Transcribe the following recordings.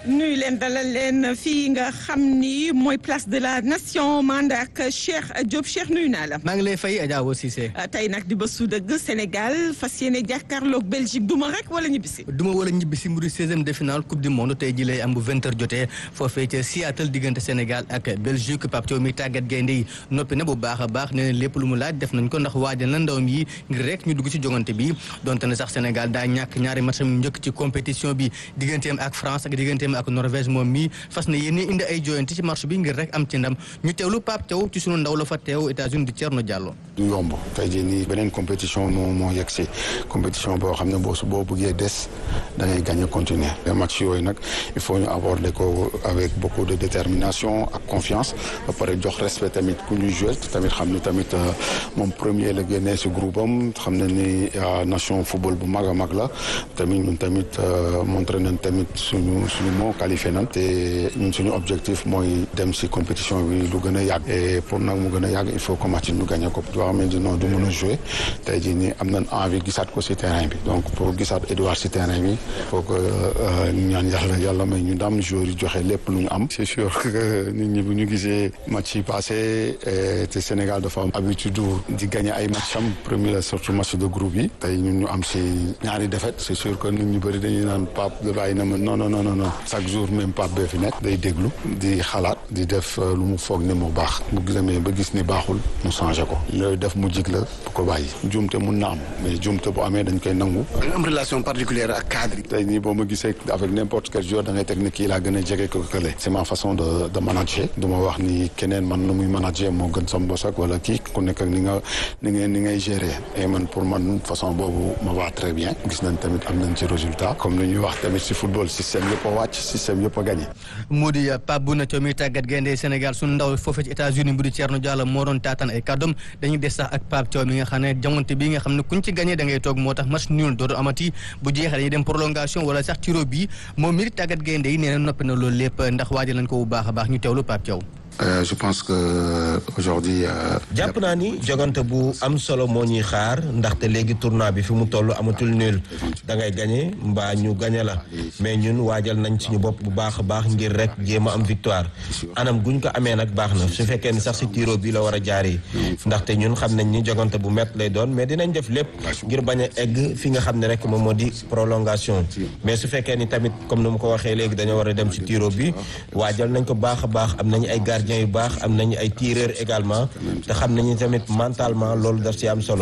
nuyu leen dalal leen fii nga xam ni mooy place de la nation mand ak Cheikh Diop Cheikh nuyu naa la. maa ngi lay fay Adja Awa Cissé. tey nag di ba su dëgg Sénégal fas yéene jàkkaarloog Belgique duma rek wala ñibbisi. duma wala ñibbisi mu di seizième de finale coupe du monde tey ji lay am bu vingt heures jotee foofee ca Seattle diggante Sénégal ak Belgique Pape Thiaw mi tàggat gaynde yi noppi na bu baax a baax nee na lépp lu mu laaj def nañ ko ndax waajal na ndawam yi ngir rek ñu dugg ci jongante bi donte ne sax Sénégal daa ñàkk ñaari match yu njëkk ci compétition bi digganteem ak France ak digganteem ak Norvège moom mi fas na yéene indi ay joyante ci marché bi ngir rek am ci ndam ñu teewlu Pape Thiaw ci sunu ndaw la fa teew États-Unis di Thierno Diallo. du yomb tey jii nii beneen compétition moo moo yegg si compétition boo xam ne boo su boo bëggee des da ngay gagné continuer les matchs yooyu nag il faut ñu aborder ko avec beaucoup de détermination ak confiance ba pare jox respect tamit ku ñuy joué tamit xam ne tamit moom premier la génnee si groupe am xam ne ni nation football bu mag a mag la tamit ñun tamit montré nañ tamit suñu suñu moo qualifié nañ te ñun suñu objectif mooy dem si compétition bi lu gën a yàgg et pour nag mu gën a yàgg il faut que match ñu gagné ko yoo xamante non du mën a joué tey jii nii am nañ envie gisaat ko si terrain bi donc pour gisaat Edouard si terrain bi il faut que ñu ñaan yàlla yàlla may ñu ndam joueurs yi joxe lépp lu ñu am c'est sûr que nit ñi bu ñu gisee match yi passé te Sénégal dafa am habitude di gagné ay match am premier surtout match de groupe yi tey ñun ñu am si ñaari défaite c'est sûr que nit ñu bëri dañuy naan Pape da bàyyi na ma non non non non chaque jour même Pape bee fi nekk day déglu di xalaat di def lu mu foog ne mu baax bu demee ba gis ni baaxul mu changé ko loolu def mu jig la bu ko bàyyi jumte mun na am mais jumte bu amee dañ koy nangu da am relation particulière ak cadre yi tey nii boo ma gisee avec n'importe quel joueur da ngay teg ni kii laa gën a jege ko kële c'est ma façon de de manager du ma wax ni keneen man nu muy manager moo gën sam bos ak wala kii ku nekk ak ni nga ni ngay ni ngay gérer et man pour man façon boobu ma va très bien gis nañ tamit am nañ ci résultat comme li ñuy wax tamit si football système yëpp a wàcc système yëpp a gagné mu di Pape Bouna Thiaw mi tàggat gaynde Sénégal suñu ndaw foofee ci États-Unis bu di Thierno Diallo moo doon taataan ay kàddoom dañuy des sax ak Pape Thiaw mi nga xam ne jamonte bi nga xam ne kuñ ci gagné da ngay toog moo tax match nul dootu amati bu jeexee dañuy dem prolongation wala sax tiro bi moom mi di tàggat gaynde yi nee na noppi na loolu lépp ndax waajal nañ ko bu baax a baax ñu teewlu Pape Thiaw je pense que aujourd'hui. jàpp naa ni jogante bu am solo moo ñuy xaar ndaxte léegi tournoi bi fi mu toll amatul nul da ngay gagné mbaa ñu gagné la mais ñun waajal nañ suñu bopp bu baax a baax ngir rek jéem a am victoire anam guñ ko amee nag baax na su fekkee ni sax si tiro bi la war a jaaree ndaxte ñun xam nañ ni jogante bu métti lay doon mais dinañ def lépp ngir bañ a egg fi nga xam ne rek moom moo di prolongation mais su fekkee ni tamit comme ni mu ko waxee léegi dañoo war a dem si tiro bi waajal nañ ko baax a baax am nañu ay gardien yu baax am nañu ay tireur également te xam nañu tamit mentalement loolu daf ci am solo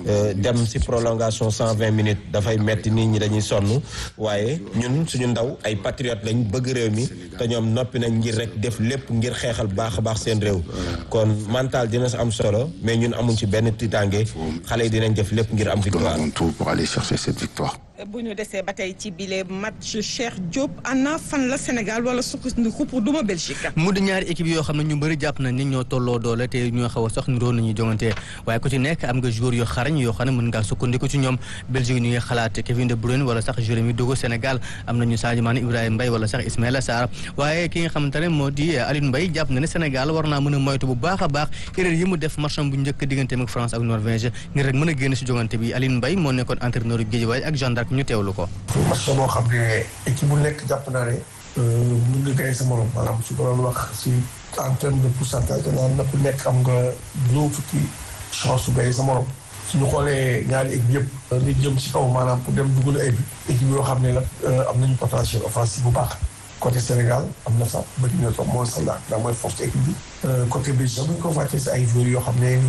dem ci prolongation cent vingt minutes dafay metti nit ñi dañuy sonn waaye ñun suñu ndaw ay patriote lañ bëgg réew mi te ñoom noppi nañ ngir rek def lépp ngir xeexal baax a baax seen réew kon mental dina ci am solo mais ñun amuñ ci benn tiitaange xale yi dinañ def lépp ngir am victoire tout pour aller chercher cette victoire bu ñu desee ba tey ci bile match Cheikh Diop ana fan la Sénégal wala sukkandiku pour duma Belgique. mu di ñaari équipe yoo xam ne ñu bëri jàpp nañ ni ñoo tolloo doole te ñoo xaw a sax niroo nañuy jongante waaye ku ci nekk am nga joueur yoo xarañ yoo xam ne mën ngaa sukkandiku ci ñoom Belgique ñu ngi xalaat Kevin De Bruyne wala sax Jérémy Dogo Sénégal am nañu Sadio Mané Ibrahima Mbaye wala sax Ismaïla Sarr waaye ki nga xamante ne moo di Aliou Mbaye jàpp na ne Sénégal war naa mën a moytu bu baax a baax erreur yi mu def matcham bu njëkk digganteem ak France ak Norvège ngir rek mën a génn si jongante bi Aliou Mbaye moo nekkoon entraîneur Guédiawaye ak Jeanne d'Arc ñu teewlu ko match boo xam ne équipe bu nekk jàpp naa ne mun nga gagné sa morom maanaam su ko doon wax si en terme de pourcentage danaa na ku nekk am nga juróom fukki chance su gagné sa morom suñu xoolee ñaari équipe yëpp li jëm si kaw maanaam pour dem dugal ay bi équipe yoo xam ne la am nañu potentiel offensif bu baax côté Sénégal am na sax bëri na toog mooy Salah ndax mooy force équipe bi côté Belgique bu ñu ko fàccee si ay joueurs yoo xam ne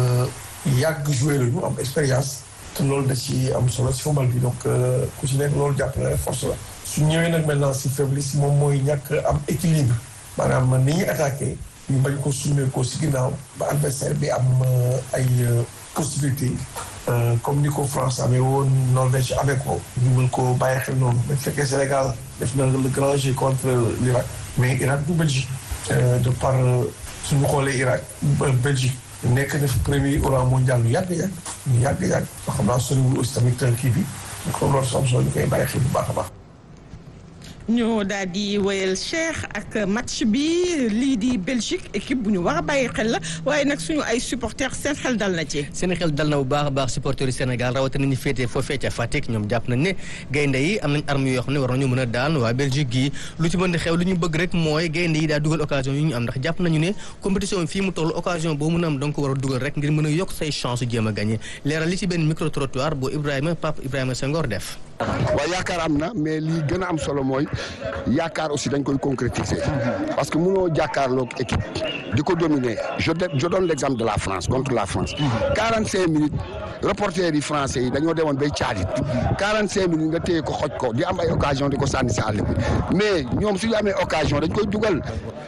ñu yàgg joué lañu am expérience te loolu da ci am solo si football bi donc ku ci nekk loolu jàpp na force la su ñëwee nag maintenant si faiblesse moom mooy ñàkk am équilibre maanaam ni ñuy attaqué ñu bañ ko sumee ko si ginnaaw ba adversaire bi am ay possibilité comme ni ko France amee woon Norvège amee ko ñu mën ko bàyyi xel noonu bu fekkee Sénégal def na le grand jeu contre l'Irak mais Irak du Belgique de par suñu xoolee Irak Belgique nekk na fi premier oran mondial lu yàgg yàgg ñu yàgg yàgg xam naa soriwul aussi tamit kii bi comme loolu som solo ñu koy bàyyi xel bu baax a baax ñu daal di wéyal Cheikh ak match bi lii di Belgique équipe bu ñu war a bàyyi xel la waaye nag suñu ay supporters seen xel dal na ci. seen xel dal na bu baax a baax supporters yi Sénégal rawatina ñu féetee foofee ca Fatick ñoom jàpp nañ ne gaynde yi am nañ arme yoo xam ne war nañu mën a daan waa Belgique gi lu ci mën di xew lu ñu bëgg rek mooy gaynde yi daa dugal occasion yu ñu am ndax jàpp nañu ne compétition bi fii mu toll occasion boo mën a am donc war a dugal rek ngir mën a yokk say chance jéem a gagné leeral li ci benn micro trottoir bu Ibrahima Pape Ibrahima Senghor def. waaw yaakaar am na mais lii gën a am solo mooy yaakaar aussi dañ koy concrétiser parce que mënoo jàkkaarloog équipe di ko dominer je je donne l' exemple de la France contre la France. 45 minutes reporters yi français yi dañoo demoon bay caalit 45 minutes nga téye ko xoj ko di am ay occasion di ko sànni si àll bi mais ñoom su ñu amee occasion dañ koy dugal.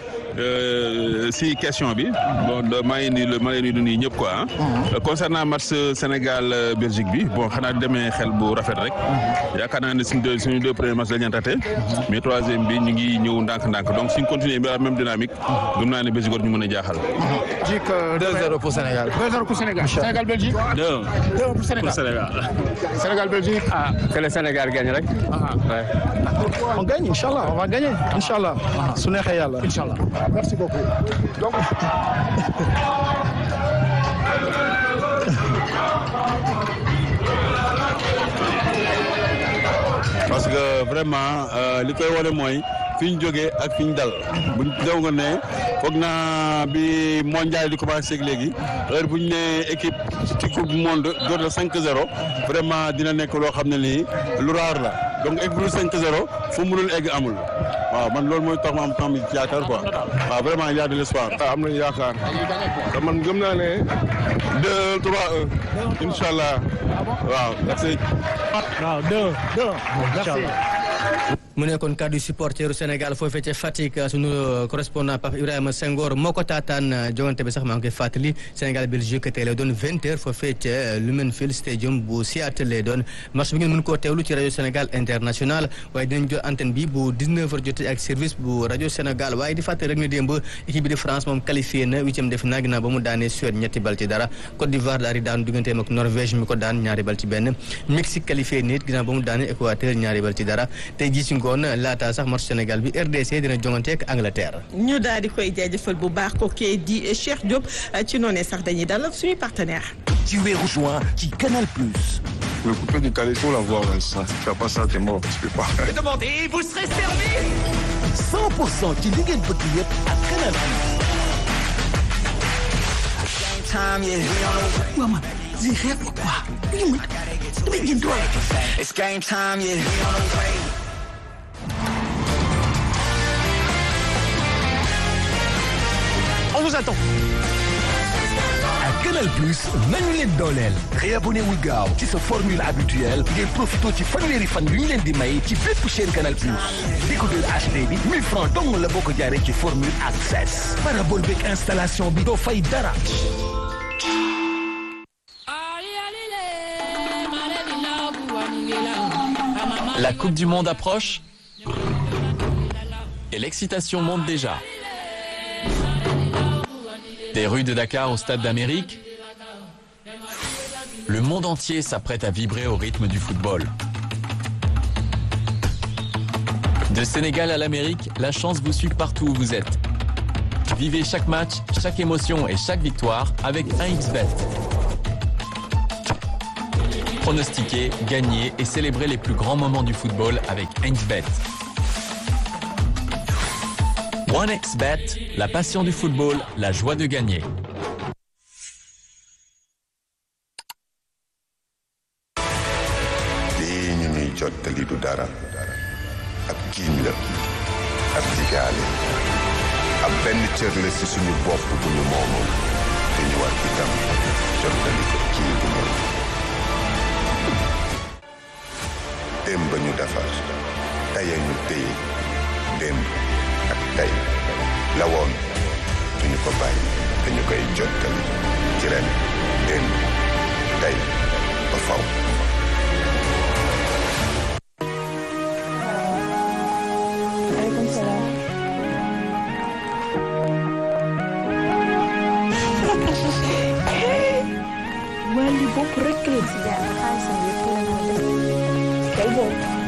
si question bi bon maa ngi nuyu maa ngi nuyu ñëpp quoi concernant match Sénégal Belgique bi bon xanaa demee xel bu rafet rek yaakaar naa ne suñu deux suñu deux premiers matchs la ñu raté mais troisième bi ñu ngi ñëw ndànk-ndànk donc suñ continuer bi la même dynamique gëm naa ne Belgique war ñu mën a jaaxal. Belgique 2-0 pour Sénégal. 2-0 pour Sénégal. Sénégal Belgique. 2 2 pour Sénégal. pour Sénégal. Sénégal Belgique. Ah, que le Sénégal gagne rek. Ouais. On gagne, Inch'Allah. On va gagner, Inch'Allah. Su neexee yàlla. Inch'Allah. Merci beaucoup. Donc. parce que vraiment li koy wane mooy fi ñu jógee ak fi ñu dal buñ dew nga ne foog naa bi mondial di commencé ak léegi heure bu ñu nee équipe ci coupe du monde door la 5-0 vraiment dina nekk loo xam ne nii lu raar la donc équipe bu 5-0 fu mu mënul egg amul waaw man loolu mooy tax ma am temps bi yaakaar quoi waaw vraiment il y a de l'espoir. am nañu yaakaar te man gëm naa ne 2 3 1 incha allah waaw merci. waaw 2 2. Merci. mu nekkoon kàddu supporteru Sénégal foofee ca Fatick sunu correspondant Pape Ibrahima Senghor moo ko taataan jogante bi sax maa ngi koy fàttali Sénégal Belgique tey lay doon vingt heures foofee ca Lumenfield Stadium bu Seattle lay doon match bi ngeen mën koo teewlu ci rajo Sénégal international waaye dinañ jot antenne bi bu 19 heures jotee ak service bu rajo Sénégal waaye di fàttali rek ne démb équipe bi de France moom qualifié na huitième de finale ginnaaw ba mu daanee Suède ñetti bal ci dara Côte d'Ivoire daal di daanu digganteem ak Norvège mi ko daan ñaari bal ci benn Mexique qualifié nit ginnaaw ba mu daanee Équateur ñaari bal ci dara tey jii ci ngoon laata sax match Sénégal bi RDC dina jongante ak Angleterre. ñu daal di koy jaajëfal bu baax kookee di Cheikh Diop ci noonee sax dañuy dalal suñuy partenaire ci weeru juin ci Canal Plus. Le coupé du Calais, il faut l'avoir. Ça, si tu fais pas ça, t'es mort. Tu peux pas. Demandez, vous serez servi. 100% ci li ngeen bëgg yëpp ak Canal Plus. waaw man lii xeer la quoi lii man damay jënd doole. It's game time, yeah. On vous attend. ak Canal Plus nañu leen dooleel réabonné wul gaaw ci sa formule habituelle ngir profito ci fanweeri fan yu ñu leen di may ci bépp chaîne Canal Plus décodeur HD bi 1000 francs dong la boo ko jaaree ci formule access parabole beeg installation bi doo fay dara La Coupe du Monde approche et l'excitation monte déjà. Des rues de Dakar au Stade d'Amérique, le monde entier s'apprête à vibrer au rythme du football. De Sénégal à l'Amérique, la chance vous suit partout où vous êtes. Vivez chaque match, chaque émotion et chaque victoire avec 1xBet. Pronostiquer, gagner et célébrer les plus grands moments du football avec 1xBet. 1xBet, la passion du football, la joie de gagner. lii ñu ñuy jottali du dara ab jiiñ la ab digaale ab benn cër la ci suñu bopp bu ñu moomoon te ñu war itam jottali ko kii bu ñëw démb ñu defar tey ñu téye démb ak tey la woon duñu ko bàyyi dañu koy jottali ci ren démb tey ba faw wàllu bopp rek la ci jaar xaalisam yëpp la ko def kay boobu